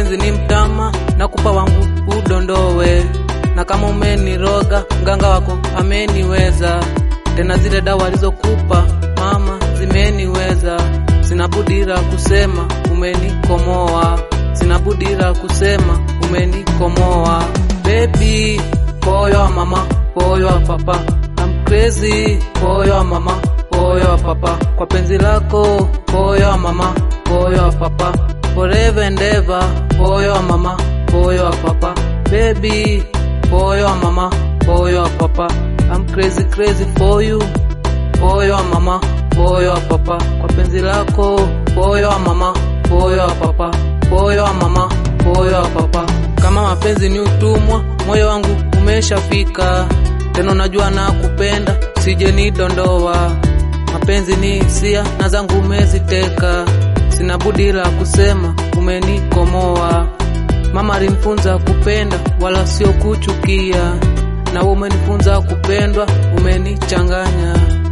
mapenzi ni mtama, nakupa wangu udondowe, na kama umeniroga mganga wako ameniweza, tena zile dawa alizokupa mama zimeniweza. Sina budira kusema umenikomoa, sina budira kusema umenikomoa. Baby, poyo wa mama, poyo wa papa, I'm crazy, poyo wa mama, poyo wa papa, kwa penzi lako, poyo wa mama, poyo wa papa, forever and ever, poyo wa mama, poyo wa papa, baby, poyo wa mama, poyo wa papa, I'm crazy crazy for you, poyo wa mama, poyo wa papa, kwa penzi lako, poyo wa mama, poyo wa papa, poyo wa mama, poyo wa papa. Kama mapenzi ni utumwa, moyo wangu umeshafika, tena unajua na kupenda, sije nidondoa. Mapenzi ni hisia na zangu umeziteka, sina budi la kusema umenikomoa. Mama alimfunza kupenda wala sio kuchukia, na wewe umenifunza kupendwa, umenichanganya.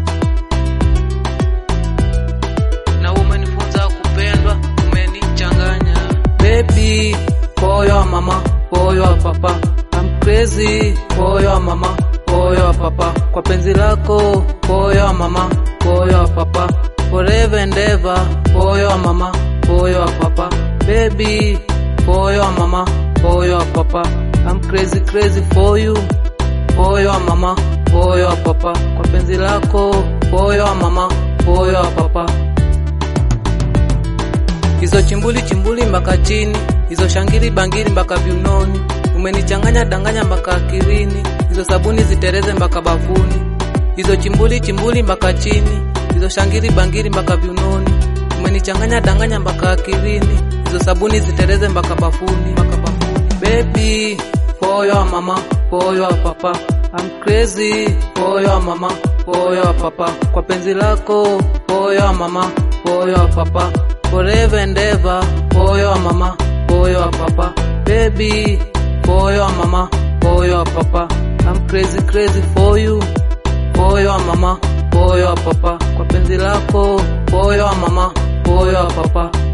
Na wewe umenifunza kupendwa, umenichanganya. Baby, poyo wa mama, poyo wa papa, I'm crazy, poyo wa mama, poyo wa papa, kwa penzi lako, poyo wa mama, poyo wa papa, forever and ever, poyo wa mama, poyo wa papa, baby, poyo wa mama, poyo wa papa, I'm crazy crazy for you, poyo wa mama, poyo wa papa, kwa penzi lako, poyo wa mama, poyo wa papa hizo chimbuli chimbuli mpaka chini, hizo shangiri bangiri mpaka viunoni, umenichanganya danganya mpaka akilini, hizo sabuni zitereze mpaka bafuni, hizo chimbuli chimbuli mpaka chini, hizo shangiri bangiri mpaka viunoni, umenichanganya danganya mpaka akilini, hizo sabuni zitereze mpaka bafuni, mpaka bafuni. Baby, poyo wa mama, poyo wa papa, I'm crazy, poyo wa mama, poyo wa papa, kwa penzi lako, poyo wa mama, poyo wa papa forever and ever, poyo wa mama, poyo wa papa, baby, poyo wa mama, poyo wa papa, I'm crazy crazy for you, poyo wa mama, poyo wa papa, kwa penzi lako, poyo wa mama, poyo wa papa,